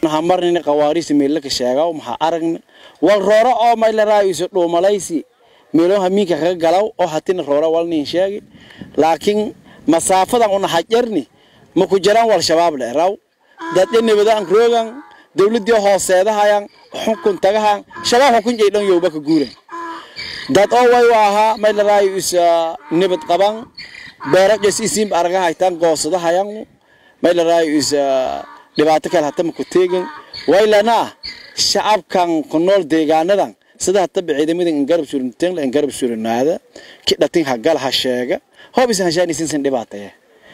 hamarnini qawaariisi meelaka sheegaw maxaa aragni wal rooro oo maylaraayo isu dhuumalaysi meelo hamiinka kaga galaw oo hatina roora walnin sheegi laakiin masaafadan una hajarni ma ku jiraan wal shabaab le raw dadde nabadaan roogan dawladii hooseedahayan xunkun tagahan shabaab xukun jay dhan yowba ka guuran dad oo way ahaa maylaraayo isa nabad qaban beero jes isiin arga haytaan goosadahayan maylaraayo isa dhibaato kale hata maku teegin waylana shacabkan ku nool deegaanadan sida hataba ciidamadan ingarab surinteen ingarab surinaada ki dhatin hagal ha sheega hoob isan hashaanisin sin dhibaataya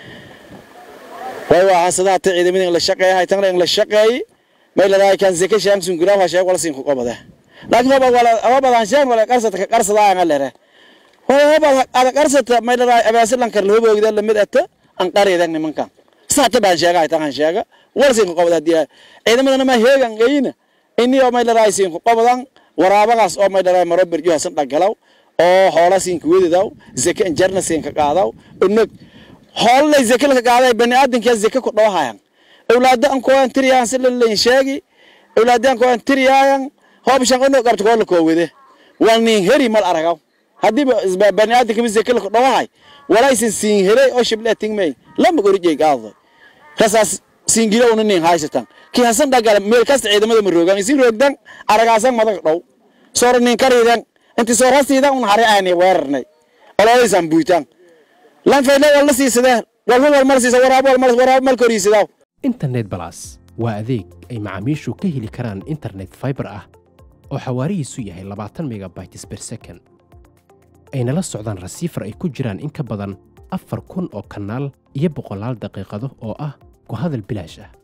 way waa sida hata ciidamadan la shaqeeya haytan la shaqeey maylaraayo kan zeka shaan sun guraab ha sheeg wala sin ku qabada laakiin hoob wala hoobadan shaan wala qarsata ka qarsada aan lere hoob ada qarsata maylaraayo abaasilan kar loo boogda lamid ata an qareedan nimankan saata baan sheega haytan han sheega walsin ku qabada hadii ciidamadana ma heegan geyna inni oo maylaraayo sin ku qabadan waraabagaas oo maylaraayo maro berjo hasan dhagalaw oo hoola sin ku wedidaw zeka injarna sin ka qaadaw unug hoolay zeka ka qaaday bani aadanka zeka ku dhawahayan awlaada an ko an tiriyaan si la leen sheegi awlaada an ko an tiriyaan hoob shaqo no qabto ko ko wede wal nin heri mal aragaw hadii bani aadanka zeka ku dhawahay walaysin sin helay oo shibla tingmay lama gorjay qaado rasaas singila una nin haysatan ki hasan dhagala meel kasta ciidamada ma roogan isin roogdan aragaasan madag dhow soora nin kariidan inti soo rasiidan un hare aanay weerarnay ololeysan buutan lan fayle wala siisadee walba wal mal siisa waraab wal mal waraab mal koriisidaw internet balas waa adeeg ay macaamiishu ka heli karaan internet fiber ah oo xawaarihiisu yahay labaatan megabytes per second ayna la socdaan rasiifar ay ku jiraan in ka badan afar kun oo kanaal iyo boqolaal daqiiqado oo ah ku hadal bilaash ah